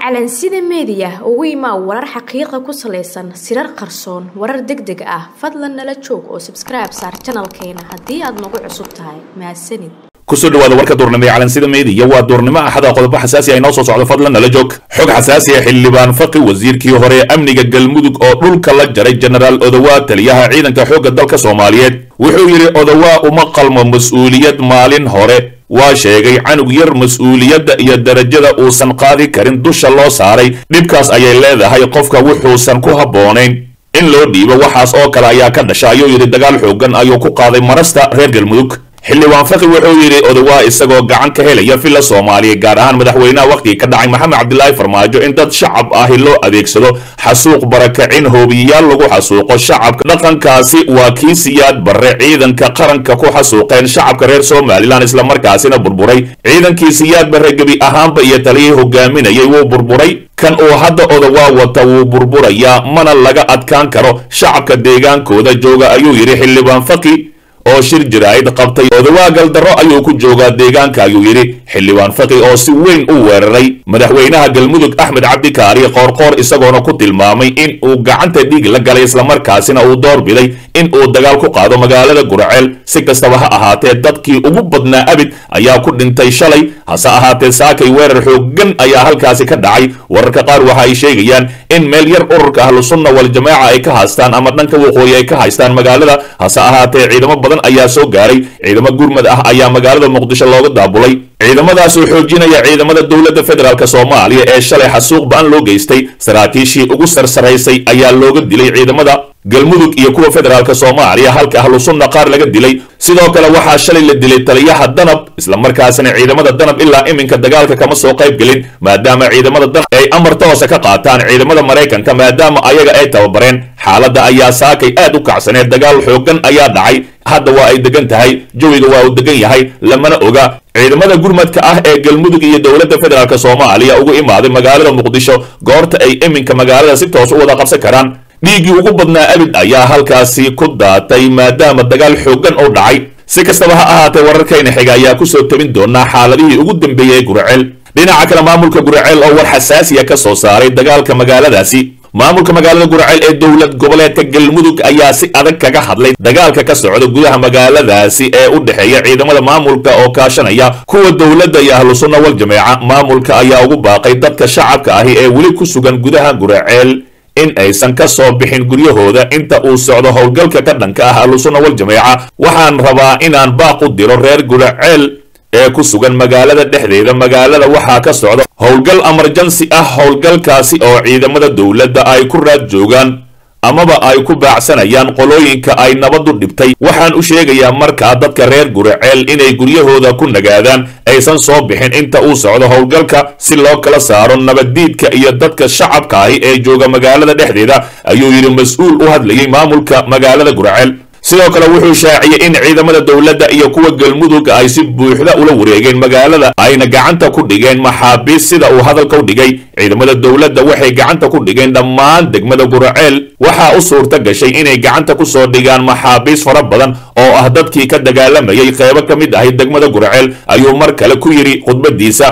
calansida meediya ugu imaa warar xaqiiqa ku salaysan sirar qarsoon warar deg deg ah fadlan nala joog oo sabskribe saar janalkeena haddii aad nagu cusub tahay mahadsanid kusoo dhawaada warka duurnimo ee calansida meediya waa duurnimo axada qodobo xasaasi ay noo soo socdo fadlan nala joog xog xasaasi ah xildhibaan faqi wasiirkii hore ee amniga galmudug oo dhulka la jaray jenaraal odowaa taliyaha ciidanka xoogga dalka soomaaliyeed wuxuu yidhi odowaa uma qalmo mas-uuliyad maalin hore waa sheegay canug yar mas-uuliyadda iyo darajada uusan qaadi karin dusha loo saaray dhibkaas ayay leedahay qofka wuxuusan ku habboonayn in loo dhiibo waxaas oo kale ayaa ka dhasha ayuu yidhi dagaal xoogan ayuu ku qaaday marasta reer galmudug xildhibaan faqi wuxuu yidhi odowaa isagoo gacan ka helaya villa soomaaliya gaar ahaan madaxweynaha wakhtigii ka dhacay maxamed cabdilaahi farmaajo in dad shacab ahi loo adeegsado xasuuq barakacin hoobiyayaal lagu xasuuqo shacabka dhaqankaasi waa kii siyaad barre ciidanka qaranka ku xasuuqeen shacabka reer somalilan islamarkaasina burburay ciidankii siyaad barre gebi ahaanba iyo taliyihii hogaaminayay wuu burburay kan uu hadda odowaa wata wuu burburayaa mana laga adkaan karo shacabka deegaankooda jooga ayuu yidhi xildhibaan faqi oo shir jiraa'id qabtay odowaa galdarro ayuu ku joogaa deegaanka ayuu yidhi xildhibaan faqi oo si weyn u weeraray madaxweynaha galmudug axmed cabdikaari qoorqoor isagoona ku tilmaamay in uu gacanta dhiig la galay islamarkaasina uu doorbiday in uu dagaal ku qaado magaalada gurceel si kastaba ha ahaatee dadkii ugu badnaa abid ayaa ku dhintay shalay hase ahaatee saakay weerar xooggan ayaa halkaasi ka dhacay wararka qaar waxa ay sheegayaan in meel yar ururka ahlusunna waljamaaca ay ka haystaan ama dhanka waqooyi ay ka haystaan magaalada hase ahaatee ciidamo badan ayaa soo gaaray ciidamo gurmad ah ayaa magaalada muqdisho looga daabulay ciidamadaas oo xoojinaya ciidamada dowladda federaalk soomaaliya ee shalay xasuuq ba-an loo geystay saraakiishii ugu sarsaraysay ayaa looga dilay ciidamada galmudug iyo kuwa federaalk soomaaliya halka ahlusunna qaar laga dilay sidoo kale waxaa shalay la dilay taliyaha danab islamarkaasina ciidamada danab ilaa iminka dagaalka kama soo qayb gelin maadaama ciidamada danab ay amar toosa ka qaataan ciidamada maraykanka maadaama ayaga ay tababareen xaaladda ayaa saakay aad u kacsaneed dagaal xoogan ayaa dhacay hadda waa ay degan tahay jawiga waa uu degan yahay lamana oga ciidamada gurmadka ah ee galmudug iyo dowladda federaalk soomaaliya ugu imaaday magaalada muqdisho goorta ay iminka magaalada si toos u wada qabsan karaan dhiiggii ugu badnaa abid ayaa halkaasi ku daatay maadaama dagaal xoogan oo dhacay si kastaba ha ahaatee wararkayna xiga ayaa kusoo tabin doonaa xaaladihii ugu dambeeyey ee gurceel dhinaca kale maamulka gurceel oo war xasaasiya ka soo saaray dagaalka magaaladaasi maamulka magaalada gurceel ee dowlad goboleedka galmudug ayaa si adag kaga hadlay dagaalka ka socda gudaha magaaladaasi ee u dhexeeya ciidamada maamulka oo kaashanaya kuwa dowladda iyo ahlu sunna wal jameeca maamulka ayaa ugu baaqay dadka shacabka ahi ee weli ku sugan gudaha gurceel in aysan ka soo bixin guryahooda inta uu socdo howlgalka ka dhanka ah ahlusunna wal jameeca waxaan rabaa inaan baaq u diro reer guraceel ee ku sugan magaalada dhexdeeda magaalada waxaa ka socda howlgal emerjansi ah howlgalkaasi oo ciidamada dowladda ay ku raad joogaan amaba ay ku baacsanayaan qolooyinka ay nabadu dhibtay waxaan u sheegayaa markaa dadka reer guraceel inay guryahooda ku nagaadaan aysan soo bixin inta uu socdo howlgalka si loo kala saaro nabaddiidka iyo dadka shacabka ahi ee jooga magaalada dhexdeeda ayuu yidhi mas-uul u hadlayay maamulka magaalada guraceel sidoo kale wuxuu shaaciyey in ciidamada dowladda iyo kuwa galmudug ay si buuxda ula wareegeen magaalada ayna gacanta ku dhigeen maxaabiis sida uu hadalka u dhigay ciidamada dowladda waxay gacanta ku dhigeen dhammaan degmada guraceel waxaa u suurta gashay inay gacanta ku soo dhigaan maxaabiis fara badan oo ah dadkii ka dagaalamayay qeybo ka mid ahay degmada guraceel ayuu mar kale ku yidhi khudbadiisa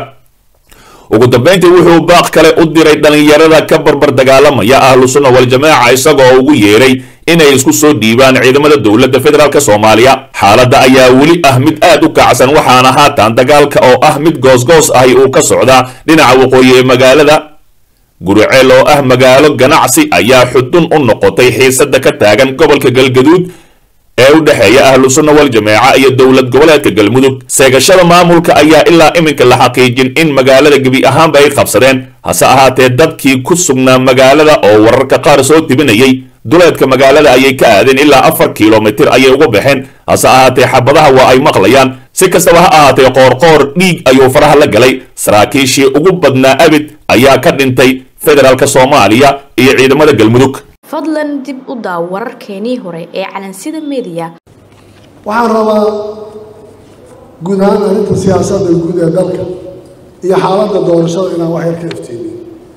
ugu dambayntii wuxuu baaq kale u diray dhallinyarada ka barbar dagaalamaya ahlu sunna waljamaaca isagoo ugu yeeray inay isku soo dhiibaan ciidamada dowladda federaalk soomaaliya xaaladda ayaa weli ah mid aad u kacsan waxaana haatan dagaalka oo ah mid goosgoos ahi uu ka socdaa dhinaca waqooyi ee magaalada guriceel oo ah magaalo ganacsi ayaa xudun u noqotay xiisada ka taagan gobolka galgaduud ee u dhexeeya ahlu sunna wal jameeca iyo dowlad goboleedka galmudug seegashada maamulka ayaa ilaa iminka la xaqiijin in magaalada gebi ahaanba ay qabsadeen hase ahaatee dadkii ku sugnaa magaalada oo wararka qaar soo tibinayay duleedka magaalada ayay ka aadeen ilaa afar kilomitir ayay uga baxeen hase ahaatee xabadaha waa ay maqlayaan si kastaba ha ahaatee qoorqoor dhiig ayuu faraha la galay saraakiishii ugu badnaa abid ayaa ka dhintay federaalk soomaaliya iyo ciidamada galmudug fadlan dib u daaw wararkeenii hore ee calansida meediya waxaan rabaa guud ahaan arrinta siyaasadda guud ee dalka iyo xaaladda doorashada inaan wax yar ka iftiimiyo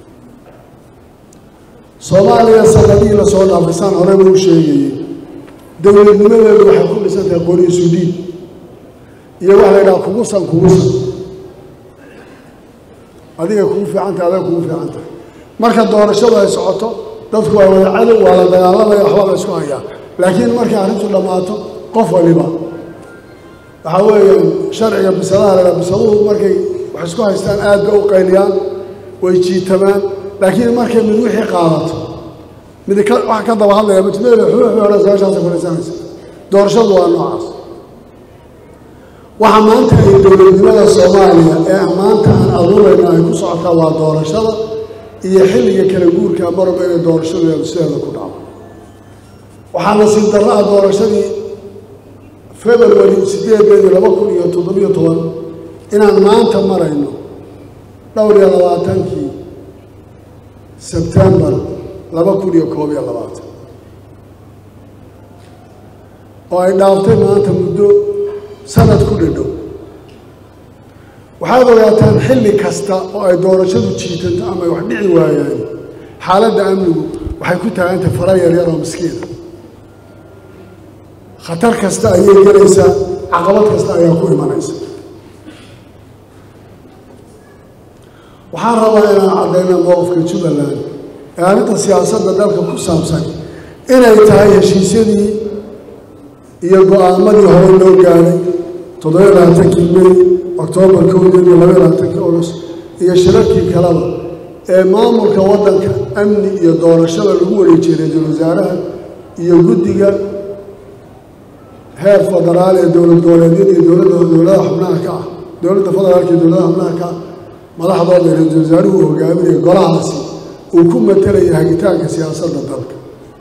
soomaaliya sanadihii lasoo dhaafisaan horeba u sheegayey dowladnimadeedu waxay ku dhisantahay qori sudiid iyo waxa la yidhaha kugusan kugusan adigay kugu fiican tahay adag kugu fiican tahay marka doorashadu ay socoto dadku waa wada cadow waa la dagaalamaya waxbaa la isku hayaa laakiin markay arrintu dhammaato qof waliba waxaa weeye sharciga bisadaha la bisaduhu markay wax isku haystaan aad bay u qayliyaan way jiitamaan laakiin markay mid wixii qaadato mid ka wax ka daba hadlaya mujmada xuuxbay odhan meeshaasay fadhiisanaysa doorashadu waa noocaas waxa maanta ay dowladnimada soomaaliya ee maanta aan abuurayno ay ku socotaa waa doorashada iyo xilliga kala guurka marba inay doorashadeedu sideeda ku dhaco waxaa nasiib darro ah doorashadii february sideedeedii laba kun iyo toddobiyo toban inaan maanta marayno dhowr iyo labaatankii sebtembar laba kun iyo koob iyo labaatan oo ay dhaaftay maanta muddo sanad ku dhadhow waxaad ogaataan xilli kasta oo ay doorashadu jiitanto ama ay wax dhici waayaan xaaladda amnigu waxay ku taagantay fara yaryar oo miskiina khatar kasta ayay gelaysaa caqabad kasta ayaa ku imanaysa waxaan rabaa inaan caddayna mowqifka jubbaland ee arrinta siyaasadda dalka ku saabsan inay tahay heshiisyadii iyo go-aamadii hore loo gaaray toddobiyo labaatankii may oktoobar kowdeed iyo labaiyo labaatankii august iyo shirarkii kaleba ee maamulka waddanka amni iyo doorashada lagu wareejiyey ra-iisul wasaaraha iyo guddiga heer federaal ee dowlad goboleedyada iyo dowladda dowladaha xubnaha ka ah dowladda federaalka iyo dowladaha xubnaha ka ah madaxdooda ra-iisul wasaaruhu uu hogaaminaya golahaasi uu ku matalaya hagitaanka siyaasadda dalka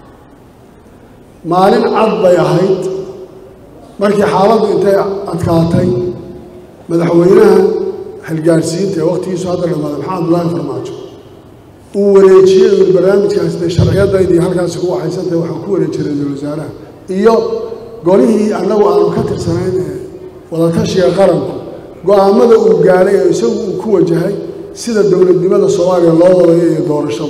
maalin cad bay ahayd markii xaaladdu intay adkaatay madaxweynaha xilgaarsiinta ee wakhtigiisu hadda dhamaaday maxamed abdullaahi farmaajo uu wareejiyey uu barnaamijkaas dee sharciyadaydii halkaasi ku waxaysantahay waxaan ku wareejiyey ra-iisul wasaaraha iyo golihii annagu aanu ka tirsanayn ee wadatashiga qaranku go-aamada uu gaaray ee isagu uu ku wajahay sida dowladnimada soomaaliya loo wadayo iyo doorashadu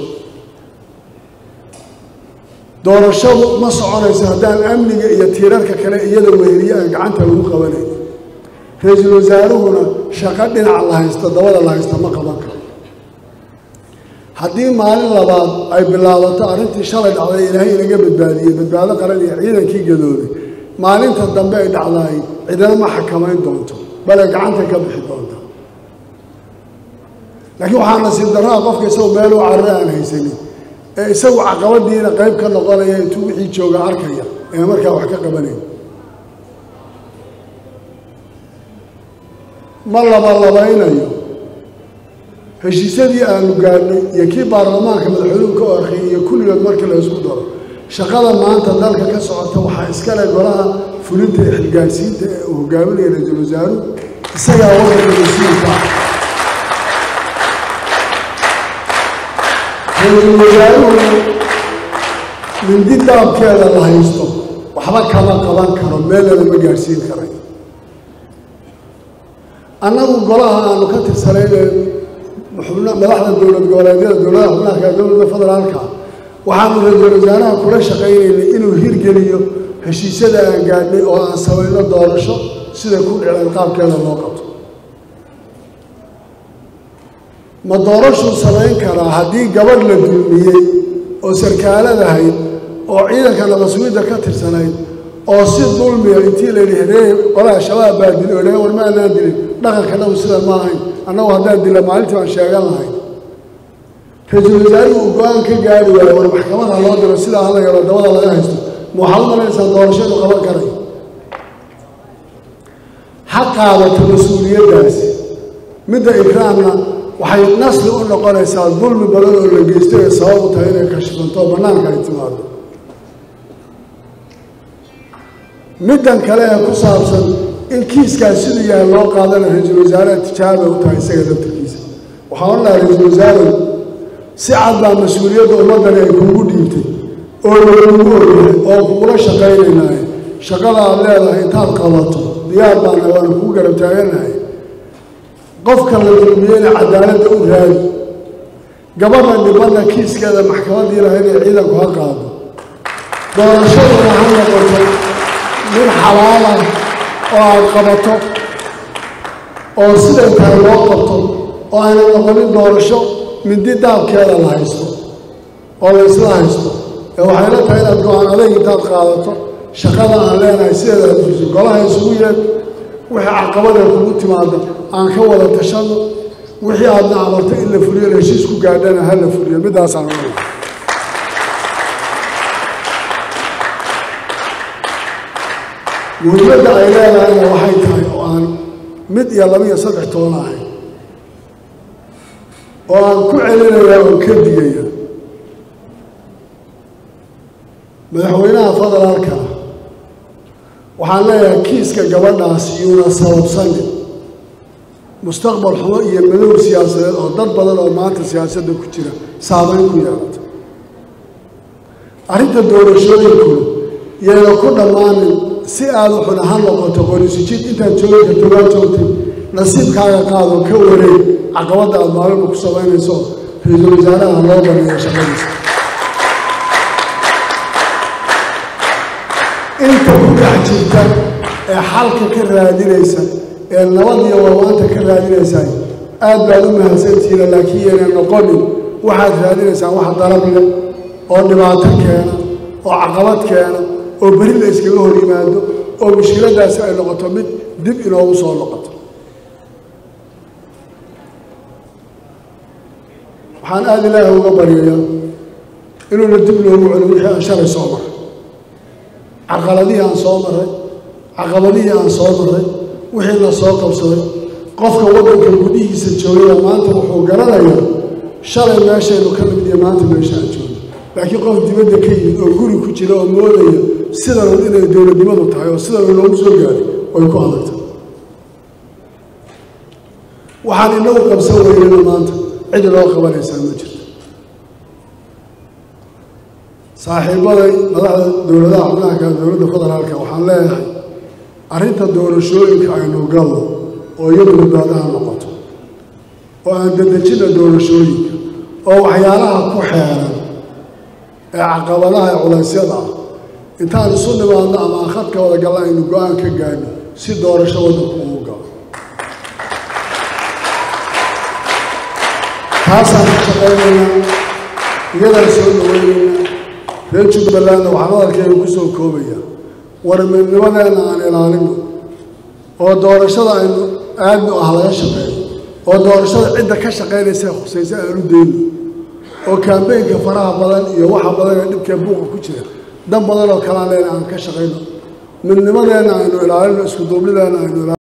doorashadu ma soconayso haddaan amniga iyo tiirarka kale iyada weheliye aan gacanta lagu qabanayn ra-iisul wasaaruhuna shaqo dhinac la haysto dabada la haysta ma qaban karo haddii maalin labaad ay bilaabato arrintii shalay dhacday ilaahay inaga badbaadiyey badbaado qaran iyo ciidankii gadooday maalinta dambe ay dhacdaay cidina ma xakamayn doonto bale gacanta ka bixi doonta laakiin waxaa nasiib darraa qofka isagoo meel u carre aan haysanin ee isagu caqabadiina qayb ka noqonaya intuu wixii jooga arkaya ee markaa wax ka qabanayn ma labalabaynayo heshiisyadii aanu gaadhnay iyo kii baarlamaanka madaxweynuhu ka orkay iyo kulligood markii la isku daro shaqada maanta dalka ka socota waxaa iskale golaha fulinta ee xilgaarsiinta ee uu hogaaminaya ra-iisul wasaaruhu isagaa waddanka mas-uulka ah ra-iisul wasaaruhu mindi daabkeeda la haysto waxba kama qaban karo meelana ma gaadhsiin karay annagu golaha aanu ka tirsanayne xubna madaxda dowlad goboleedyada dowladaha xubnaha dowladda federaalka waxaanu ra-iisul wasaaraha kula shaqaynaynay inuu hirgeliyo heshiisyada aan gaadhnay oo aan samayno doorasho sida ku dhiceen qaabkeeda loo qabto ma doorashuu samayn karaa haddii gabadh la dulmiyey oo sarkaaladahayd oo ciidanka nabasugidda ka tirsanayd oo si dulmiya intii la yidhi heree qolaha shabaab baa dili o dhahe war ma anaan dilin dhaqanka dhaw sidan ma ahayn annagu haddaan dila maalintii baan sheegan lahay ra-iisul wasaaruhu uu go-aan ka gaari waayo war maxkamada loo diro sidaa hala yaro dabada laga haysto ma waxaad u malaynaysaa doorashadu qaban karay ha qaadato mas-uuliyaddaasi midda ikraamna waxay nasli u noqonaysaa dulmi badan oo la geystay ee sabab u tahay inay kashifanto oo bannaanka ay timaado middan kale ee ku saabsan in kiiskaas siduu yahay loo qaadana ra-iisul wasaaraha tijaabay u tahay isaga laftarkiisa waxaa odhan lahaa ra-iisul wasaarow si cad baa mas-uuliyadda ummaddani ay kuugu dhiibtay oo lagugu ogyahay oo kugula shaqaynaynaaye shaqada aad leedahay intaad qabato diyaar baana waana kugu garab taaganahay qofka la dulmiyeyna cadaaladda u raadi gabadha dhibanna kiiskeeda maxkamaddii lahayd ee ciidanku ha qaado doorashaduna ha noqoto mid xalaalah oo aad qabato oo siday tahay loo qabto oo ayna noqonin doorasho mindi daabkeeda la haysto oo la isla haysto ee waxay la tahay inaad go-aan adeeg intaad qaadato shaqada aan leenahay sideeda aad fuliso golaha isugu yeed wixii caqabada kugu timaada aan ka wada tashano wixii aadna amarto in la fuliyo heshiis ku gaadhana ha la fuliyo middaasaan oga muhiimadda ay leedahayna waxay tahay oo aan mid iyo laba iyo saddex toona ahayn oo aan ku celinaya oo ka digaya madaxweynaha federaalka waxaan leeyahay kiiska gabadhaas yuuna sababsanin mustaqbal xumo iyo madow siyaasadeed oo dad badan oo maanta siyaasadda ku jira saameyn ku yeelata arrinta doorashooyinkuna yayna ku dhammaanin si aada xun ha noqoto qorisijid intaad joogi karto waa joogtay nasiibkaaga qaado ka wareeg caqabadda aada maalinba ku samaynayso ra-iisul wasaaraha loo baneeyo shaqadiisa inta ku dhex jirta ee xalka ka raadinaysa ee nabad iyo warwaanta ka raadinaysaa aad baad u mahadsantihiina laakiin yayna noqonin waxaad raadinaysaan wax dalab leh oo dhibaato keena oo caqabad keena oo beri la iskaga hor yimaado oo mushkiladaasi ay noqoto mid dib inoogu soo noqoto waxaan aada ilaahi uga baryayaa inuuna dib loogu celin wixii aan shalay soo maray caqaladihii aan soo maray caqabadihii aan soo maray wixii la soo qabsaday qofka waddanka gudihiisa joogaya maanta wuxuu garanayaa shalay meeshaynu ka nimid iyo maanta meesha aan joogno laakiin qof dibadda ka yimid oo guri ku jira oo moodaya sidanun inay dowladnimadu tahay oo sidanun loogu soo gaaray way ku adagtay waxaan inagu qabsan weynana maanta cid loo qabanaysaa ma jirto saaxiibaday madaxda dowladaha xubnaha kale dowladda federaalka waxaan leeyahay arrinta doorashooyinka aynu galno oo iyadu badbaadaha noqoto oo aan dedejina doorashooyinka oo waxyaalaha ku xeeran ee caqabadaha ee culaysyada ah intaan isu nimaadno ama aan khadka wada galna aynu go-aan ka gaadno si doorasho waddanku ugu galo taasaan ka shaqaynaynaa iyadaan soo dhaweynaynaa reer jubbalandna waxaan hadalkeenu ku soo koobayaa warmidnimadeenna aan ilaalino oo doorashada aynu aadnu ah laga shaqeeyo oo doorashada cidda ka shaqaynaysa khusaysa aanu deyno oo kaambeynka faraha badan iyo waxa badan ee dhibkee buuqa ku jira dan badan oo kalaan leena aan ka shaqayno midnimadeenna aynu ilaalino isku duubnideenna aynu ilaalino